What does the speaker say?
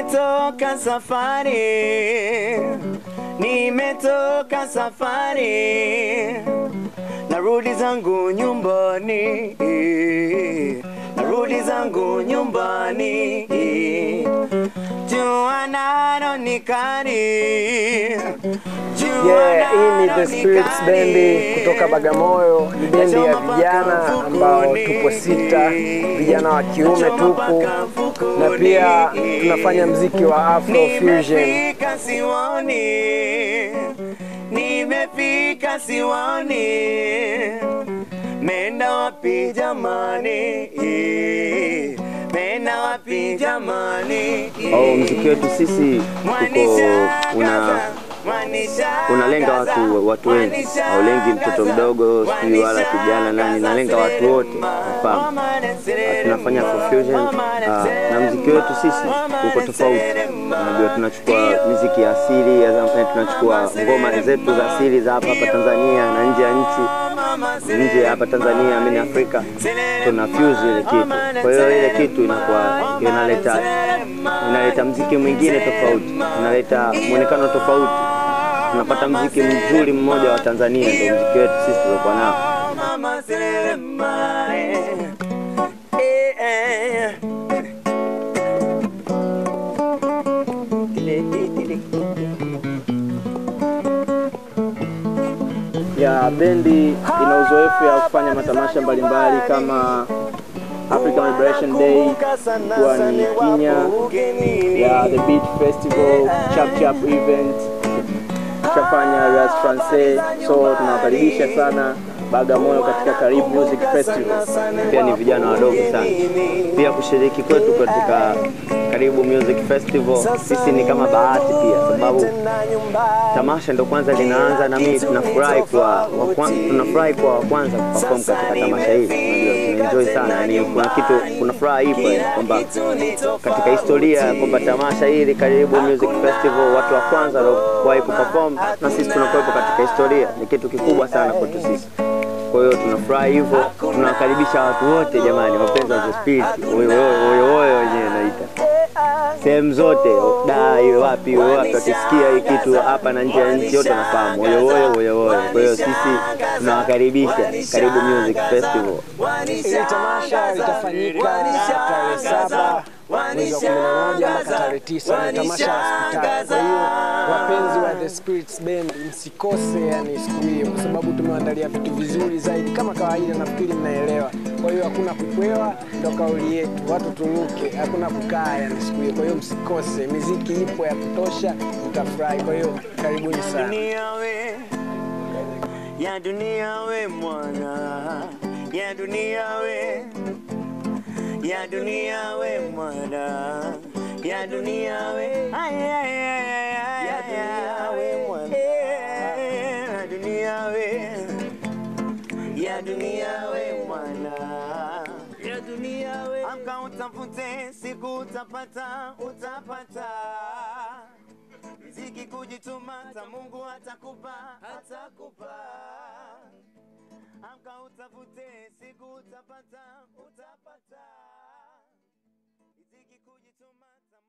Nimetoka safari, nimetoka safari, narudi zangu nyumbani, narudi zangu nyumbani. Jua nalo ni kali, jua Yeah, hii ni nalo The Spirits Bendi kutoka Bagamoyo. Ni bendi ya vijana ambao tupo sita, vijana wa kiume tupu, na pia tunafanya mziki wa Afro Fusion. Nimefika siwoni, nimefika siwoni, menda wapi jamani, menda wapi jamani? au mziki wetu sisi tuko una unalenga watu watu wengi, haulengi mtoto mdogo sijui wala kijana nani, nalenga watu wote wafahamu. Ah, tunafanya Afro fusion ah, na mziki wetu sisi uko tofauti. Unajua, tunachukua miziki ya asili ya zamani, tunachukua ngoma zetu za asili za hapa hapa Tanzania na nje ya nchi nje ya hapa Tanzania, mimi Afrika, tuna fuse ile kitu. Kwa hiyo ile kitu inakuwa inaleta inaleta mziki mwingine tofauti, inaleta muonekano tofauti, tunapata mziki mzuri mmoja wa Tanzania, ndio mziki wetu sisi tuliokuwa nao. Mama Selema, eh, eh. Dile, dile, dile. ya bendi ina uzoefu ya kufanya matamasha mbalimbali kama African Liberation Day kuwa ni Kenya ya The Beat Festival, Chap Chap event, tushafanya Ras Francais, so tunawakaribisha sana Bagamoyo katika Karibu Music Festival. Pia ni vijana wadogo sana. Pia kushiriki kwetu katika Karibu Music Festival sisi ni kama bahati pia, sababu tamasha ndo kwanza linaanza, na mimi tunafurahi kwa wa kwan- tunafurahi kwa wa kwanza kuperform katika tamasha hili. Unajua tunaenjoy sana, yani kuna kitu, kuna furaha ipo yani, kwamba katika historia kwamba tamasha hili Karibu Music Festival watu wa kwanza waliowahi kuperform na sisi tunakuwepo katika historia, ni kitu kikubwa sana kwetu sisi. Kwa hiyo tunafurahi hivyo, tunawakaribisha watu wote jamani, wapenzi wa The Spirit, oyo oyo oyo oyo wenyewe naita sehemu zote, da iwe wapi iwe wapi, wakisikia hii kitu hapa na nje ya nchi yote wanafahamu oyo oyo oyo oyo. Kwa hiyo sisi tunawakaribisha Karibu Music Festival. Ile tamasha litafanyika tarehe saba mwezi wa kumi na moja mpaka tarehe tisa ni tamasha la hospitali. Kwa hiyo wapenzi wa The Spirits Band msikose yani siku hiyo, kwa sababu tumeandalia vitu vizuri zaidi. Kama kawaida, nafikiri mnaelewa. Kwa hiyo hakuna kukwewa, ndo kauli yetu, watu turuke, hakuna kukaa yani siku hiyo. Kwa hiyo msikose, miziki ipo ya kutosha, mtafurahi. Kwa hiyo karibuni sana. dunia we ya dunia we mwana ya dunia we ya dunia we mwana ya dunia we Ay, ay, ay, ay, ay, Ya dunia we mwana. Eh, ya dunia we ya dunia we mwana ya dunia we amka utafute siku utapata utapata Riziki kujituma, hata Mungu atakupa, atakupa. Amka utafute, siku utapata, utapata. Riziki kujituma, hata